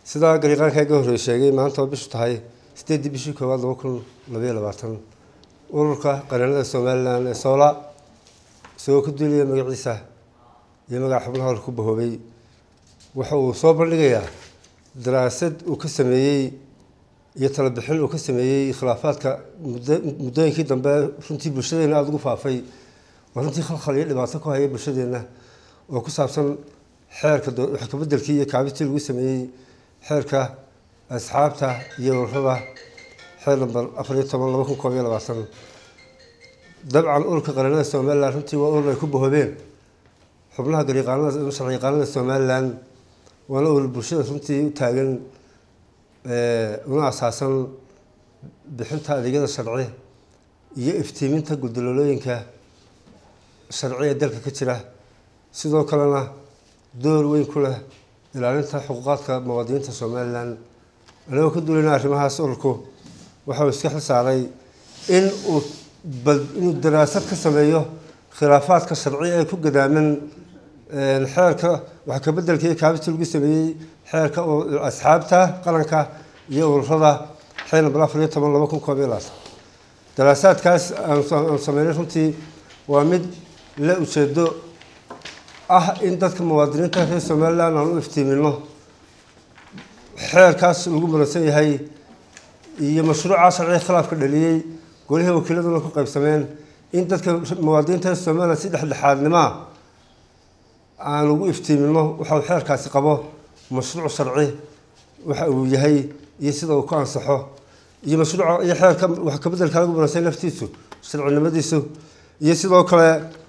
sidaa gariiqaankaa ga horreey sheegay maanta oo bishu tahay sideeddii bishii koowaad laba kun labayo labaatan ururka qareennada somalilan ee soola isagoo ku duulaya magaciisa iyo magaca xubnaha hor ku bahoobay waxa uu soo bandhigayaa daraasad uu ka sameeyey iyo talabixin uu ka sameeyey khilaafaadka muddooyinkii dambe runtii bulshadeena aada ugu faafay oo runtii khalkhal iyo dhibaato ku haya bulshadeenna oo ku saabsan xeerka wax kabedelkii iyo kaabistii lagu sameeyey xeerka asxaabta iyo ururada xeer namber afar iyo toban laba kun koob iyo labaatan dabcan ururka qareennada somalilan runtii waa urur ay ku bahoobeen xubnaha gariiqaanada sharciyaqaanada somalilan waana urur bulshada runtii u taagan una asaasan bixinta adeegyada sharci iyo iftiiminta guldaloolooyinka sharci ee dalka ka jira sidoo kalena door weyn ku leh ilaalinta xuquuqaadka muwaadiniinta somalilan anagoo ka duulayna arrimahaas ururku waxauu iska xil saaray in uu inuu daraasad ka sameeyo khilaafaadka sharci ee ku gadaaman xeerka wax kabedelka iyo kaabistii lagu sameeyey xeerka asxaabta qaranka iyo ururada xeer namber afar iyo toban laba kun koob iyo labaatan daraasaadkaas aan sameynay runtii waa mid la ujeedo ah in dadka muwaadiniinta reer somalilan aan u iftiimino xeerkaas lagu muransan yahay iyo mashruuca sharciga khilaafka dhaliyey golihii wakiiladuna ku qaybsameen in dadka muwaadiniinta reer somalilan si dhexdhexaadnimoa aan ugu iftiimino waxa uu xeerkaasi qabo mashruuc sharci waxa uu yahay iyo sida uu ku ansaxo iyo mashruuca iyo xeerka wax kabedelka lagu muransan laftiisu sharcinimadiisu iyo sidoo kale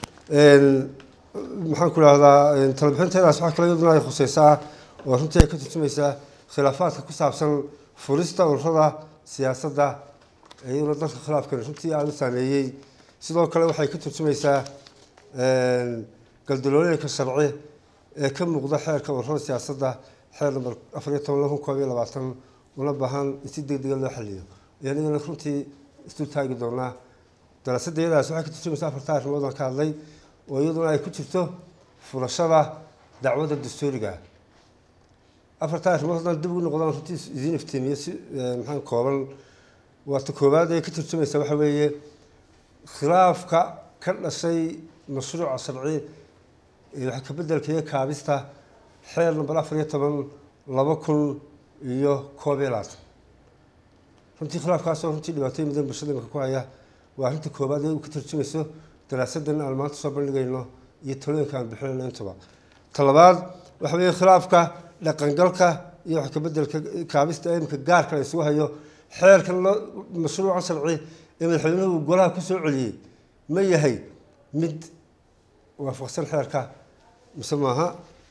maxaan ku idhahdaa talabixinteedaas waxaa kale iyaduna ay khuseysaa oo runtii ay ka turjumaysaa khilaafaadka ku saabsan furista ururada siyaasadda iyaduna dalka khilaafkan runtii aada u saameeyey sidoo kale waxay ka turjumaysaa galdalooyinka sharci ee ka muuqda xeerka ururada siyaasadda xeer namber afar iyo toban laba kun koob iyo labaatan una baahan in si deg dega loo xaliyo ayaan iyadana runtii isu taagi doonaa daraasadda iyadaas waxay ka turjumaysaa afarta arrimood aan ka hadlay oo iyaduna ay ku jirto furashada dacwadda dastuuriga afarta arrimood haddaan dib ugu noqdaan runtii idiin iftiimiyo si maxaa kooban waata koowaad ee ka turjumaysa waxa weeye khilaafka ka dhashay mashruuca sharci ee wax kabedelka iyo kaabista xeer namber afar iyo toban laba kun iyo koob iyo labaatan runtii khilaafkaasoo runtii dhibaatooyin badan bulshada imika ku haya waa arrinta koowaad ee uu ka turjumayso daraasadan aan maanta soo bandhigayno iyo talooyinka aan bixinayno intuba talabaad waxa weeye khilaafka dhaqangalka iyo wax kabedelka kaabista ee imika gaarka la isugu hayo xeerkan loo mashruuca sharci ee madaxweynuhu golaha ku soo celiyey ma yahay mid waafaqsan xeerka mise maaha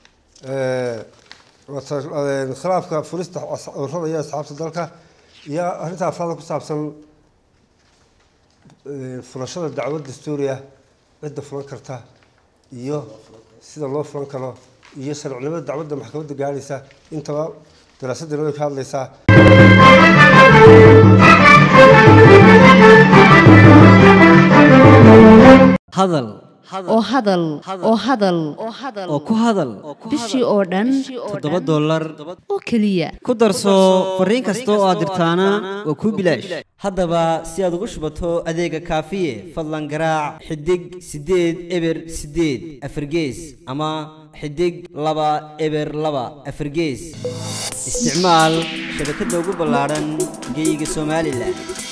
khilaafka furista ururada iyo asxaabta dalka iyo arrinta afraada ku saabsan furashada dacwad dastuuriya cidda fulan karta iyo sida loo fulan karo iyo sharcinimada dacwadda maxkamadda gaadhaysa intaba daraasaddan way ka hadlaysaa hadal oo hadal oo hadal oo ku hadal bishii oo dhan toddoba dollar oo keliya ku darso fariin kasta oo aad dirtaana waa kuu bilaash haddaba si aad ugu shubato adeega kaafiye fadlan garaac xidig siddeed eber siddeed afargees ama xidig laba eber laba afargees isticmaal shabakadda ugu ballaadhan geyga somalilan